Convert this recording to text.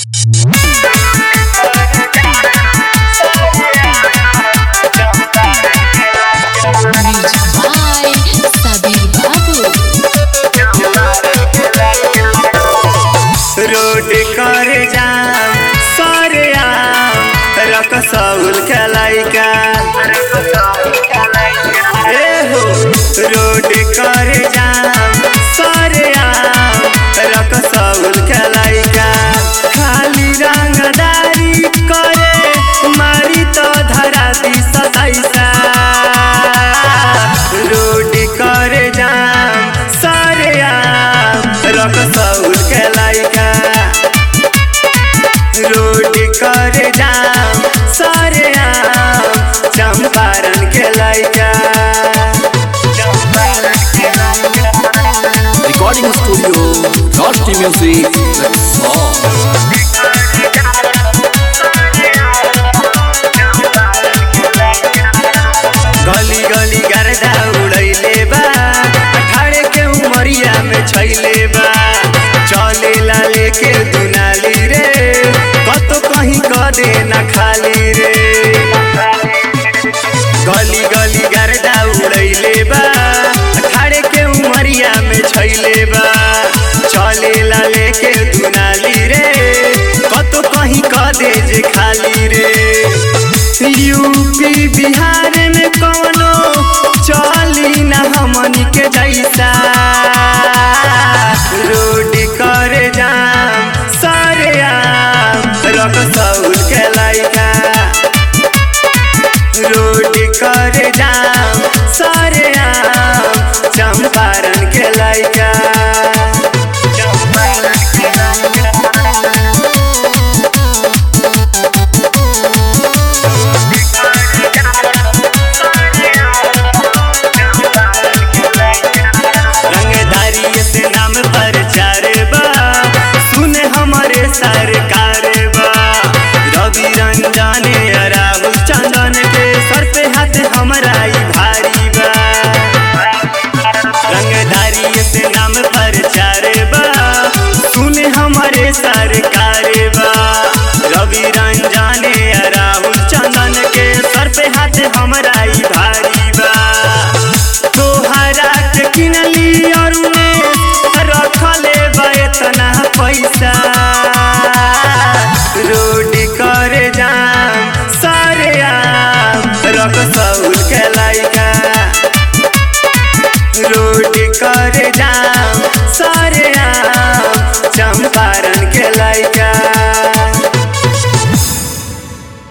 by Sabir Babu. Road कर जाम सरे आम रक सौल खेलाइका ए हो रोड कर जाम सरे आम रक सौल खेलाइका खाली रंगदारी करे मारी तो धरा दी सदैसा रोड कर जाम सरे आम रक सौल खेलाइका रोड कर जाम सरे आम चंपारण के लइका Recording studio, Rosti Music, Rexall. गली गली गर्दा उड़ैले बा अठारे के उमरिया में छैले बा चले ला लेके दुनाली रे कतो कहीं क दे ना खाली रे गली गली गर्दा उड़ैले बा अठारे के उमरिया में छैले बा चले ला लेके दुनाली रे कतो कहीं क दे जे खाली रे यूपी बिहार में कौनो चली ना हमनी के जैसा रोड कर जाम सरे आम रक सौल के लइका रोड कर जाम सरे आम चंपारण के लइका रंगदारी से नाम प्रचार बा सुने हमारे सरकार बा रवि रंजन राहुल चंदन के सर पे हाथ हमारा ही भारी बा रंगदारी से नाम प्रचार बा सुने हमारे सरकार